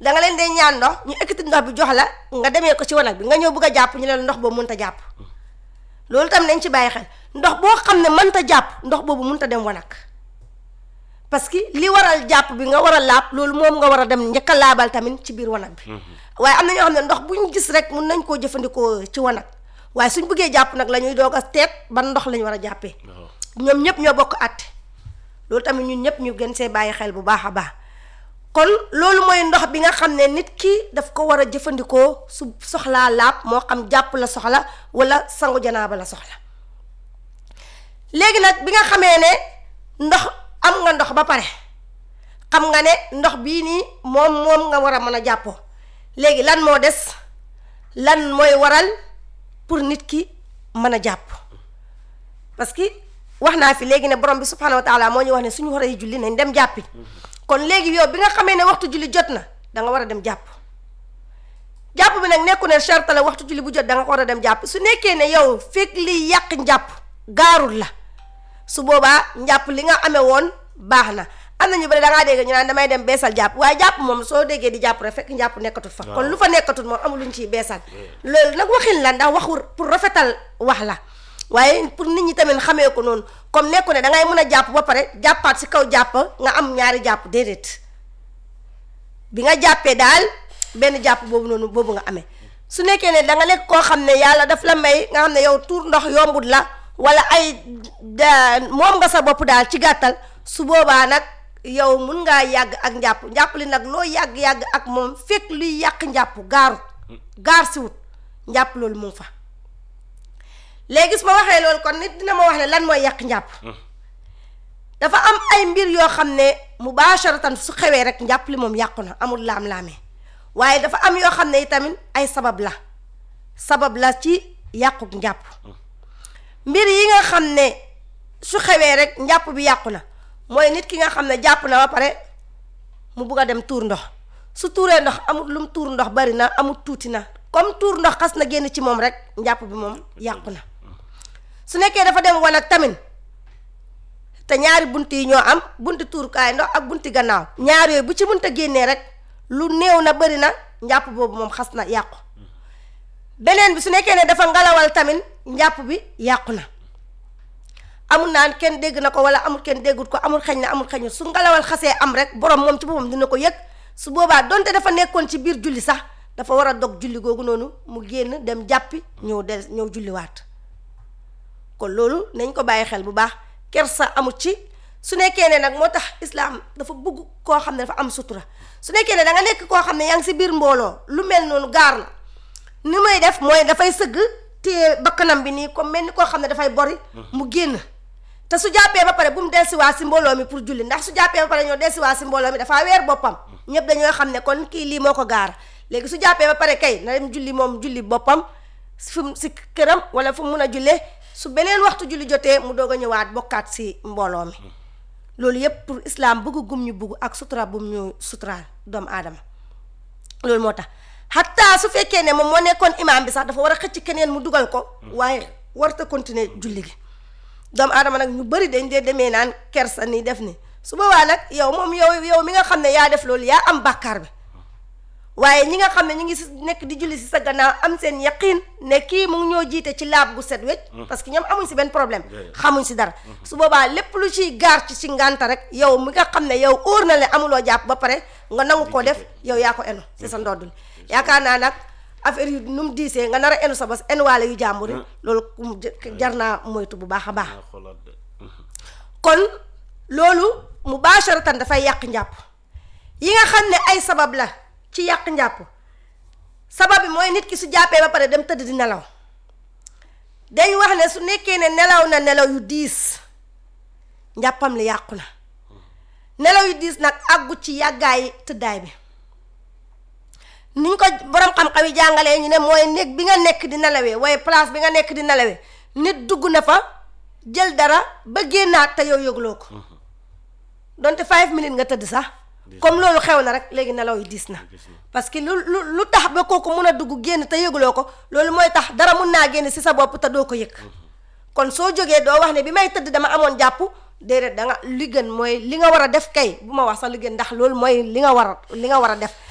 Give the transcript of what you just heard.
da nga leen dee ñaan ndox ñu ekkati ndox bi jox la nga demee ko ci wanag bi nga ñëw bëgg a jàpp ñu ne la ndox boobu mënta jàpp loolu tam nañ ci bàyyi xel ndox boo xam ne mënta jàpp ndox boobu mënta dem wanag parce que li waral jàpp bi nga war a laab loolu moom nga war a dem njëkk a laabal tamit ci biir wanag bi waaye am na ñoo xam ne ndox bu ñu gis rek mun nañ koo jëfandikoo ci wanag waaye suñ bëggee jàpp nag la ñuy doog a teet ban ndox lañ war a jàppee waaw ñoom ñëpp ñoo bokk àtte loolu tamit ñun ñëpp ñu gën see bàyyi xel bu baax a baax kon loolu mooy ndox bi nga xam ne nit ki daf ko war a jëfandikoo su soxlaa laab moo xam jàpp la soxla wala sangu janaaba la soxla léegi nag bi nga xamee ne ndox am nga ndox ba pare xam nga ne ndox bii nii moom moom nga war a mën a jàppoo léegi lan moo des lan mooy waral pour nit ki mën a jàpp parce que wax naa fi léegi ne borom bi subhanahu wa taala moo ñu wax ne suñu war a julli nañ dem jàppi kon léegi yow bi nga xamee ne waxtu julli jot na da nga war a dem jàpp jàpp bi nag nekku ne charte la waxtu julli bu jot da nga ko war a dem jàpp su nekkee ne yow fekk liy yàq njàpp gaarul la su boobaa njàpp li nga amee woon baax na am na ñu bëri da ngaa dégg ñu naan damay dem beesal jàpp waaye jàpp moom soo déggee di jàpp rek fekk njàpp nekkatut fa kon lu fa nekkatut moom amul luñ ciy beesal loolu nag waxin la ndax waxu pour rafetal wax la waaye pour nit ñi tamit xamee ko noonu comme nekku ne da ngay mën a jàpp ba pare jàppaat si kaw jàpp nga am ñaari jàpp déedéet bi nga jàppee daal benn jàpp boobu noonu boobu nga amee su nekkee ne da nga nekk koo xam ne yàlla daf la may nga xam ne yow tuur ndox yombut la wala ay da moom nga sa bopp daal ci gàttal su boobaa nag yow mun ngaa yàgg ak njàpp njàpp li nag loo yàgg-yàgg ak moom fekk luy yàq njàpp gaarut gaar si wut njàpp loolu mu ngi fa léegi su ma waxee loolu kon nit dina ma wax ne lan mooy yàq njàpp dafa am ay mbir yoo xam ne mubasharatan su xewee rek njàpp li moom yàqu na amul laam-laamee waaye dafa am yoo xam ne itamit ay sabab la sabab la ci yàquk njàpp mbir yi nga xam ne su xewee rek njàpp bi yàqu na mooy nit ki nga xam ne jàpp na ba pare mu bugg a dem tuur ndox su tuuree ndox amul lu mu tuur ndox bari na amul tuuti na comme tuur ndox xas na génn ci moom rek njàpp bi moom yàqu na su nekkee dafa dem wanag tamit te ñaari bunt yi ñoo am bunti tuurukaay ndox ak bunti gannaaw ñaar yooyu bu ci mënta génnee rek lu néew na bari na njàpp boobu moom xas na yàqu beneen bi su nekkee ne dafa ngalawal tamit njàpp bi yàqu na amul naan kenn dégg na ko wala amul kenn déggut ko amul xeñ na amul xeñu su ngalawal xasee am rek borom moom ci boppam dina ko yëg su boobaa donte dafa nekkoon ci biir julli sax dafa war a dog julli googu noonu mu génn dem jàppi ñëw del ñëw julliwaat kon loolu nañ ko bàyyi xel bu baax kersa amut ci su nekkee ne nag moo tax islaam dafa bëgg koo xam ne dafa am sutura su nekkee ne da nga nekk koo xam ne yaa ngi si biir mbooloo lu mel noonu gaar la ni may def mooy dafay sëgg téye bakkanam bi nii comme mel ni koo xam ne dafay bori mu génn te su jàppee ba pare bu mu dellusiwaat si mbooloo mi pour julli ndax su jàppee ba pare ñoo dellusiwaat si mbooloo mi dafaa weer boppam ñëpp dañoo xam ne kon kii lii moo ko gaar léegi su jàppee ba pare kay na dem julli moom julli boppam fu mu si këram wala fu mu mun a jullee su beneen waxtu julli jotee mu doog a ñëwaat bokkaat si mbooloo mi loolu yépp pour islam bëgg gum ñu bëgg ak sutura bum ñu suturaal doomu aadama loolu moo tax xataa su fekkee ne moom moo nekkoon imaam bi sax dafa war a xëcc keneen mu dugal ko waaye warta continuer julli gi doomu aadama nag ñu bëri dañ dee demee naan kersa ni def ni su boobaa nag yow moom yow yow mi nga xam ne yaa def loolu yaa am bàkkaar bi waaye ñi nga xam ne ñu ngi si nekk di julli si sa gannaaw am seen yaqin ne kii mu ngi ñoo jiite ci laab gu set wecc parce que ñoom amuñ si benn problème xamuñ si dara su boobaa lépp lu ciy gaar ci si ngànta rek yow mi nga xam ne yow óor na le amuloo jàpp ba pare nga nangu koo def yow yaa ko enu si sa ndoddul yaakaar naa nag affaire yu nu mu diisee nga nar a enu sa bos enuwaale yu jàmbur yi loolu kum jar naa moytu bu baax a baax kon loolu mubasharatan dafay yàq njàpp yi nga xam ne ay sabab la ci yàq njàpp sabab bi mooy nit ki su jàppee ba pare dem tëdd di nelaw dañ wax ne su nekkee ne nelaw na nelaw yu diis njàppam li yàqu na nelaw yu diis nag àggu ci yàggaay tëddaay bi niñ ko borom xam-xam yi jàngalee ñu ne mooy néeg bi nga nekk di nelawee waaye place bi nga nekk di nelawee nit dugg na fa jël dara ba génnaat te yow yëgloo ko donte five minutes nga tëdd sax comme loolu xew na rek léegi nelaw yi diis na parce que lu lu lu tax ba kooku mun a dugg génn te yëguloo ko loolu mooy tax dara mun naa génn si sa bopp te doo ko yëg kon soo jógee doo wax ne bi may tëdd dama amoon jàpp déedéet da nga li gën mooy li nga war a def kay bu ma wax sax li gën ndax loolu mooy li nga war a li nga war a def